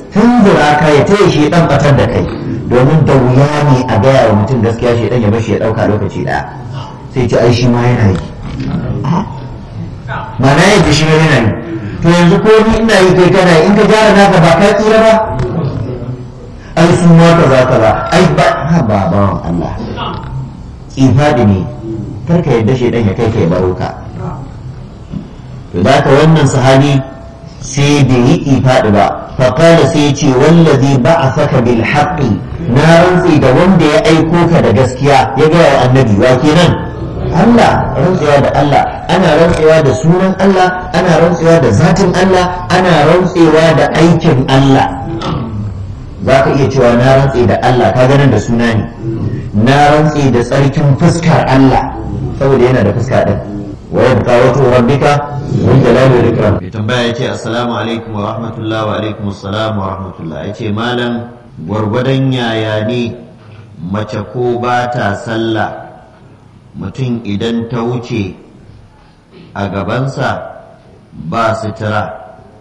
tunzura ka ya taya shi dan batar da kai domin da wuya ne a gaya wa mutum gaskiya shi dan ya bashi ya dauka lokaci daya sai ce ai shi ma yana yi mana ya ji shi ma yana yi to yanzu ko ni ina yi kai kana in ka gyara naka ba ka tsira ba ai su ma kaza kaza ai ba ha ba bawan Allah ifadi ne karka yadda shi dan ya kai kai baro ka to da ka wannan sahabi sai bai yi ifadi ba faƙala sai ce wallazi ba'athaka bil haqqi na rantsi da wanda ya aiko ka da gaskiya ya ga wa annabi wa kenan Allah rantsewa da Allah ana rantsewa da sunan Allah ana rantsewa da zatin Allah ana rantsewa da aikin Allah za ka iya cewa na rantse da Allah ka ganin da suna ne na rantse da tsarkin fuskar Allah saboda yana da fuska din wa yabqa wajhu rabbika min jalali wal ikram mai tambaya yace assalamu alaikum wa rahmatullahi wa alaikum assalam wa rahmatullahi yace malam gwargwadon yaya ne mace ko ba ta sallah mutum idan ta wuce a gabansa ba sutura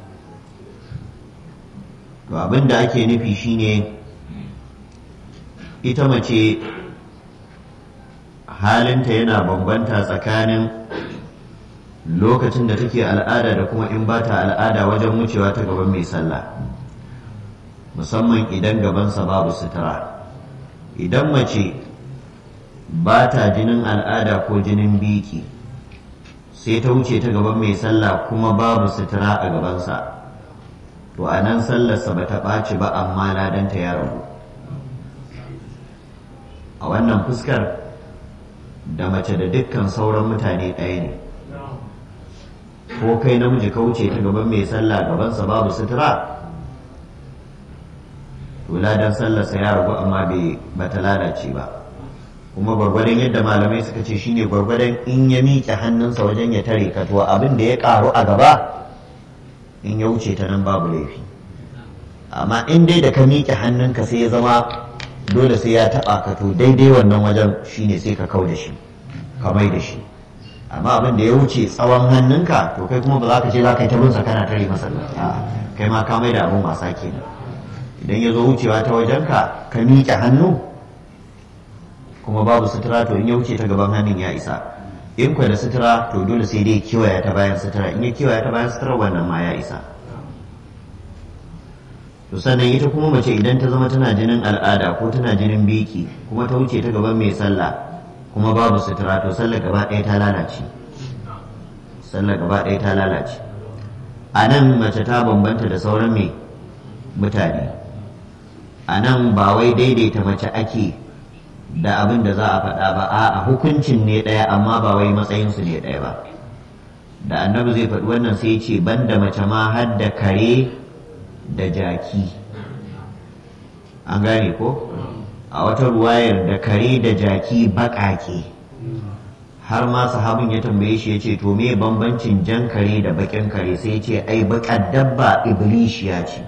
to abin da ake nufi shine ita mace halinta yana bambanta tsakanin lokacin da take al'ada da kuma in ba ta al'ada wajen wucewa ta gaban mai sallah musamman idan gabansa babu sutura idan mace ba ta jinin al'ada ko jinin biki sai ta wuce ta gaban mai sallah kuma babu sutura a gabansa to a nan sallarsa ba ta ɓaci ba amma ladanta ya rabu a wannan fuskar da mace da dukkan sauran mutane ɗaya ne ko kai namiji ka wuce ta gaban mai sallah gabansa babu sutura to ladan sallarsa ya ragu amma bai bata lalace ba kuma gwargwadon yadda malamai suka ce shine gwargwadon in ya miƙe hannunsa wajen ya tare ka to abin da ya ƙaru a gaba in ya wuce ta nan babu laifi amma in dai da ka miƙe hannunka sai ya zama dole sai ya taɓa ka to daidai wannan wajen shine sai ka kau da shi ka mai da shi amma abin da ya wuce tsawon hannunka to kai kuma ba za ka ce za ka yi ta binsa kana tare masa a kai ma ka mai da abin wasa kenan idan ya zo wucewa ta wajenka ka miƙe hannu kuma babu sutura to in ya wuce ta gaban hannun ya isa in kwa da sutura to dole sai dai kiwaya ta bayan sutura in ya kiwaya ta bayan sutura wannan ma ya isa to sannan ita kuma mace idan ta zama tana jinin al'ada ko tana jinin biki kuma ta wuce ta gaban mai sallah kuma babu sutura to sallar gaba ɗaya ta lalace sallar gaba ɗaya ta lalace a nan mace ta bambanta da sauran mai mutane a nan ba wai daidaita mace ake da abin da za a faɗa ba a hukuncin ne ɗaya amma ba wai matsayinsu ne ɗaya ba da annabi zai faɗi wannan sai ce banda mace ma har da kare da jaki an gane ko a wata ruwayar da kare da jaki baƙaƙe har ma sahabin ya tambaye shi ya ce to me bambancin jan kare da baƙin kare sai ya ce ai baƙar dabba iblishiya ce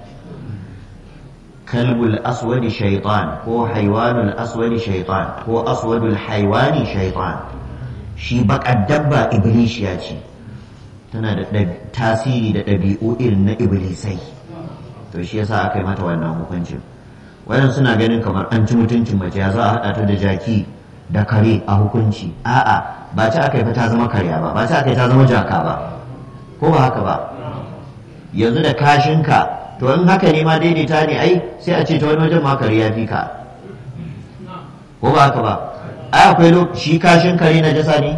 kalbul aswadi shaitan ko haiwanul aswadi shaitan ko aswadul haiwani shaitan shi baƙar dabba iblishiya ce tana da tasiri da ɗabi'u irin na iblisai to shi yasa aka yi mata wannan hukuncin wannan suna ganin kamar an ci mutuncin mace ya za a haɗa ta da jaki da kare a hukunci a'a ba ta aka yi ta zama karya ba ba ta aka yi ta zama jaka ba ko ba haka ba yanzu da kashinka to in haka ne ma daidaita ne ai sai a ce ta wani wajen ma kare ya fi ka ko ba haka ba ai akwai shi kashin kare na jasa ne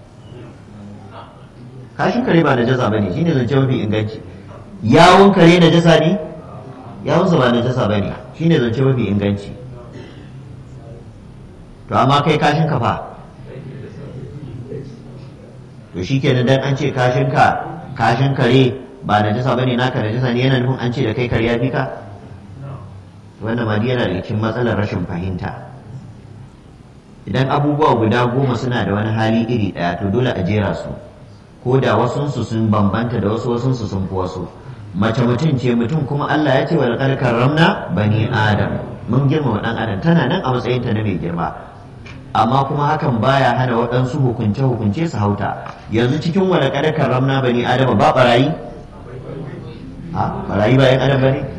kashin kare ba na jasa ba ne shine zance mafi inganci yawon kare na jasa ne yawunsa ba na jasa ba ne shine zance mafi inganci to amma kai kashin ka fa to shi kenan dan an ce kashin ka kashin kare ba na jasa bane naka na jasa ne yana nufin an ce da kai kare ya fi ka wannan ma yana da cikin matsalar rashin fahimta idan abubuwa guda goma suna da wani hali iri ɗaya to dole a jera su ko da wasunsu sun bambanta da wasu wasunsu sun fi wasu mace mutum ce mutum kuma Allah ya ce wa laqad karramna bani adam mun girmama dan adam tana nan a matsayinta na mai girma amma kuma hakan baya hana waɗansu hukunce hukunce su hauta yanzu cikin wa laqad karramna bani adam ba barayi a barayi ba yan adam bane